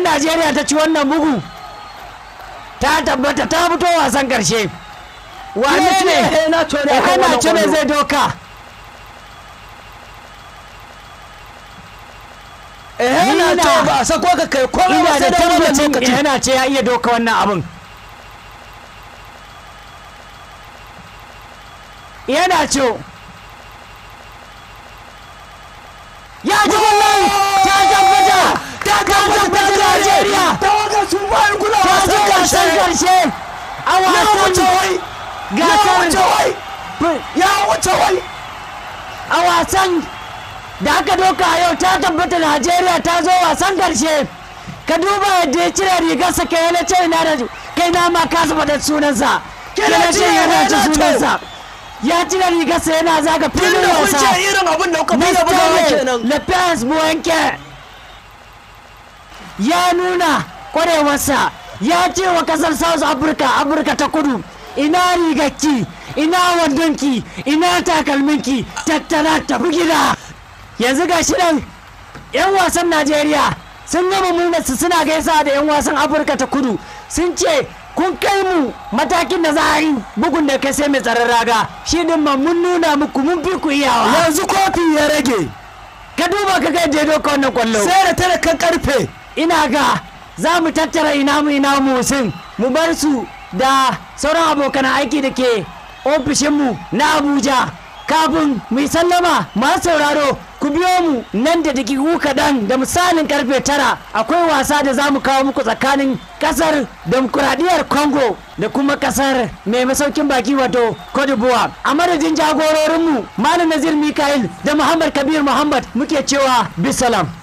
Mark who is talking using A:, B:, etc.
A: najeriya ta ci wannan bugu ta tabbata ta fito wasan karshe wane ne
B: na to ne akan
A: ana
B: wannan
A: ce ne
B: kwallo.
A: zai doka
B: eh na
A: Ina-
B: to ba sako ka kai komai ba
A: ina
B: sai
A: da
B: da wannan
A: tabbacin
B: lokaci
A: yana ce ya iya doka wannan abin yana ce ya ji kwallon ta tabbata ta tabbata Najeriya
B: tawagar sun bayan kula
A: ta
B: wasan
A: je wasan
B: karshe
A: karshe a
B: ya wuce
A: wasan
B: wai ya wuce
A: gasar
B: wai ya wuce wai
A: a wasan da aka doka a yau ta tabbata Najeriya ta zo wasan karshe ka duba yadda ya cire rigarsa kai na ce na da kai na ma ka zuba da sunansa kai na ce yana ci sunansa ya cire rigarsa yana zaga filin
B: tunda kun
A: wasa
B: ce irin abin da kuka fi da bugawa
A: Mr.
B: kenan
A: Lopez Buwanke ya nuna kwarewarsa ya ce wa kasar South Africa Afirka ta kudu ina rigarki ina wandonki ina takalminki tattara tafi gida yanzu ga shi nan 'yan wasan Najeriya sun gama murnarsu suna gaisa da 'yan wasan Afirka ta kudu sun ce kun kai mu matakin da za a yi bugun da kai sai mai tsaron raga shi din ma mun nuna muku mun fi ku iyawa
B: yanzu kofi ya rage
A: ka duba ka ga yadda ya doka wannan kwallo
B: sai da talakan karfe
A: ina ga za mu tattara ina mu ina mu sun mu bar su da sauran abokan aiki da ke ofishinmu na abuja kafin mu yi sallama masu sauraro ku biyo mu nan da dakiku kaɗan da misalin karfe tara akwai wasa da za mu kawo muku tsakanin kasar demokuraɗiyyar congo da kuma kasar mai masaukin baki wato cote d'ivoire a madadin jagororinmu malam nazir mikael da muhammad kabir muhammad muke cewa bisalam